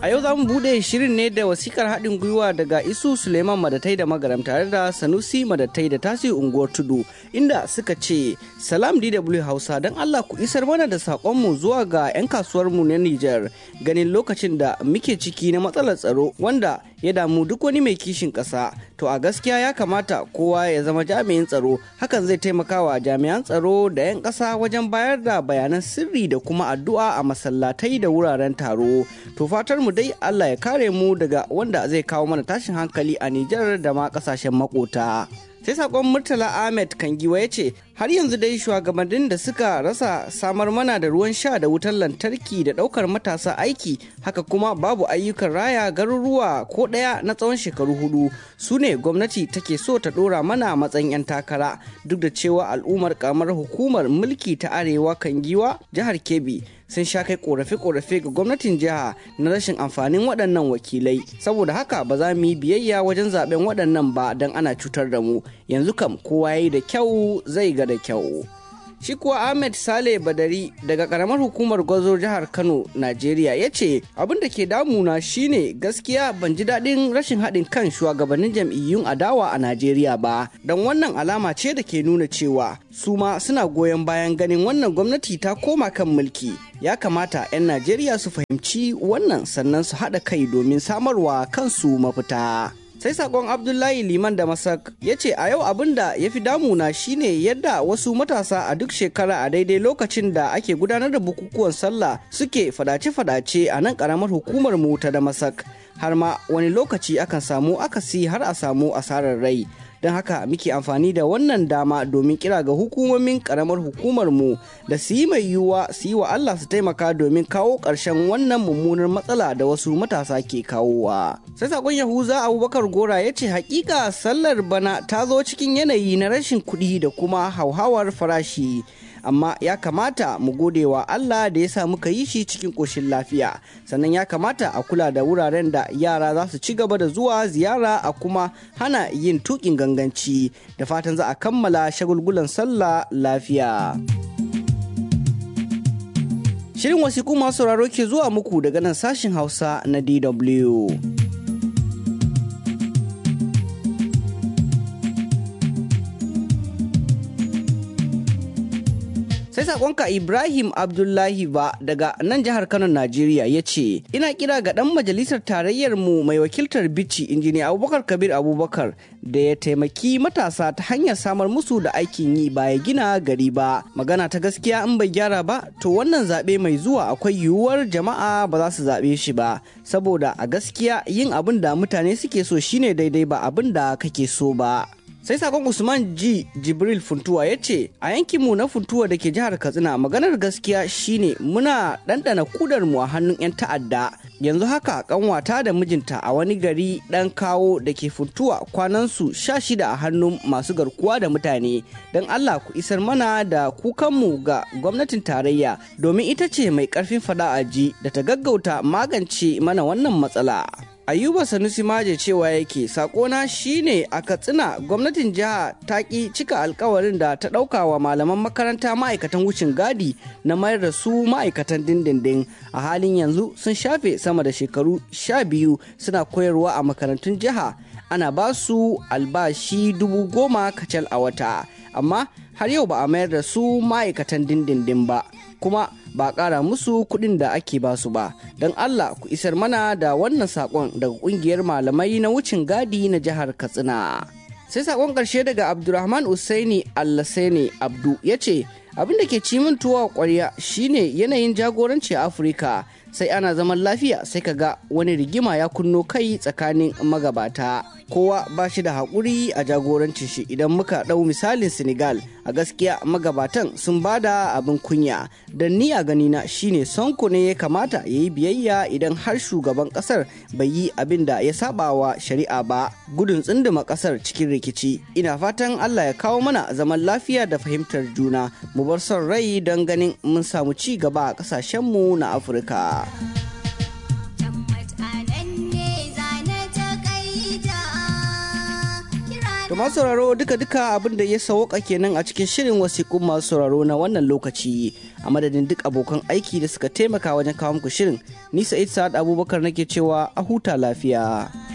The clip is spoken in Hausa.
A yau za mu buɗe shirin ne da wasikar haɗin gwiwa daga Isu Suleiman Madatai da Magaram tare da Sanusi Madatai da Tasi Unguwar Tudu inda suka ce Salam DW Hausa don Allah ku isar mana da saƙonmu zuwa ga 'yan kasuwarmu na Nijar ganin lokacin da muke ciki na matsalar tsaro wanda ya damu duk wani mai kishin ƙasa. To a gaskiya ya kamata kowa ya zama jami'in tsaro hakan zai taimaka wa jami'an tsaro da 'yan ƙasa wajen bayar da bayanan sirri da kuma addu'a a masallatai da wuraren taro. To fatar mu dai Allah ya kare mu daga wanda zai kawo mana tashin hankali a Nijar da ma kasashen makota. Sai sakon Murtala Ahmed Kangiwa ya ce har yanzu dai shugabannin da suka rasa samar mana da ruwan sha da wutar lantarki da daukar matasa aiki haka kuma babu ayyukan raya garuruwa ko ɗaya na tsawon shekaru hudu su ne gwamnati take so ta dora mana matsayin 'yan takara duk da cewa al'ummar kamar hukumar mulki ta arewa Kangiwa jihar Kebbi sun sha kai korafe-korafe ga gwamnatin jiha na rashin amfanin waɗannan wakilai saboda haka ba za mu yi biyayya wajen zaben waɗannan ba don ana cutar da mu yanzu kam kowa ya yi da kyau zai ga da kyau shi kuwa ahmed sale badari daga karamar hukumar gwazo jihar kano najeriya ya ce abin da ke damuna shine gaskiya ban ji daɗin rashin haɗin kan shugabannin jam'iyyun adawa a najeriya ba don wannan alama ce da ke nuna cewa su ma suna goyon bayan ganin wannan gwamnati ta koma kan mulki ya kamata 'yan najeriya su fahimci wannan sannan su haɗa kai domin samarwa kansu mafita sai sakon abdullahi liman da masak ya ce a yau abin da ya fi damuna shine yadda wasu matasa a duk shekara a daidai lokacin da ake gudanar da bukukuwan sallah suke fadace-fadace a nan karamar hukumar mu ta da masak har ma wani lokaci akan samu akasi har a samu asarar rai don haka muke amfani da wannan dama domin kira ga hukumomin karamar hukumar mu da su yi mai yiwuwa su yi wa Allah su taimaka domin kawo ƙarshen wannan mummunar matsala da wasu matasa ke kawowa. Sai sakon Yahuza Abubakar Gora ya ce hakika sallar bana ta zo cikin yanayi na rashin kuɗi da kuma hauhawar farashi. amma ya kamata mu gode wa Allah da ya sa muka yi shi cikin ƙoshin lafiya sannan ya kamata a kula da wuraren da yara za su ci gaba da zuwa ziyara a kuma hana yin tuƙin ganganci da fatan za a kammala shagulgulan sallah lafiya. Shirin wasiƙu masu sauraro ke zuwa muku daga nan sashin Hausa na DW. sai sakonka ibrahim abdullahi ba daga nan jihar kano najeriya ya ce ina kira ga dan majalisar tarayyar mu mai wakiltar bici injiniya abubakar kabir abubakar da ya taimaki matasa ta hanyar samar musu da aikin yi ba ya gina gari ba magana ta gaskiya in bai gyara ba to wannan zaɓe mai zuwa akwai yiwuwar jama'a ba za su zaɓe shi ba saboda a gaskiya yin abin da mutane suke so shine daidai ba abin da kake so ba sai sakon usman g jibril funtuwa ya ce a yankinmu na funtuwa da ke jihar katsina maganar gaskiya shine muna ɗanɗana kudarmu a hannun 'yan ta'adda yanzu haka kanwata da mijinta a wani gari ɗan kawo da ke funtuwa kwanansu sha shida a hannun masu garkuwa da mutane don allah ku isar mana da kukanmu ga gwamnatin tarayya domin ita ce mai ƙarfin fada aji da ta gaggauta magance mana wannan matsala ayuba sanusi maje cewa yake sakona shine a katsina gwamnatin jiha ta ki cika alkawarin da ta ɗauka wa malaman makaranta ma'aikatan wucin gadi na mayar da su ma'aikatan dindindin a halin yanzu sun shafe sama da shekaru sha biyu suna koyarwa a makarantun jiha ana ba su albashi dubu goma kacal a wata amma har yau ba a mayar da su ma'aikatan dindindin ba kuma ba ƙara musu kuɗin da ake ba su ba don allah ku isar mana da wannan saƙon daga ƙungiyar malamai na wucin gadi na jihar katsina sai saƙon ƙarshe daga abdulrahman usaini allasene abdu ya ce abin da ke ci min tuwa ƙwarya shine yanayin jagoranci a afirka sai ana zaman lafiya sai ka ga wani rigima ya kunno kai tsakanin magabata kowa ba shi da haƙuri a jagorancin shi idan muka ɗau misalin senegal a gaskiya magabatan sun ba da abin kunya da ni a ganina shine sonko ne ya kamata ya yi biyayya idan har shugaban ƙasar bai yi abin da ya saba wa shari'a ba gudun tsunduma ƙasar cikin rikici ina fatan allah ya kawo mana zaman lafiya da fahimtar juna mu bar son rai don ganin mun samu ci gaba a ƙasashenmu na afirka. To To masu sauraro duka-duka abin da ya sauka kenan a cikin shirin wasiƙun masu sauraro na wannan lokaci a madadin duk abokan aiki da suka taimaka wajen kawo muku shirin. Ni Sa'id Sa'ad Abubakar nake cewa a huta lafiya.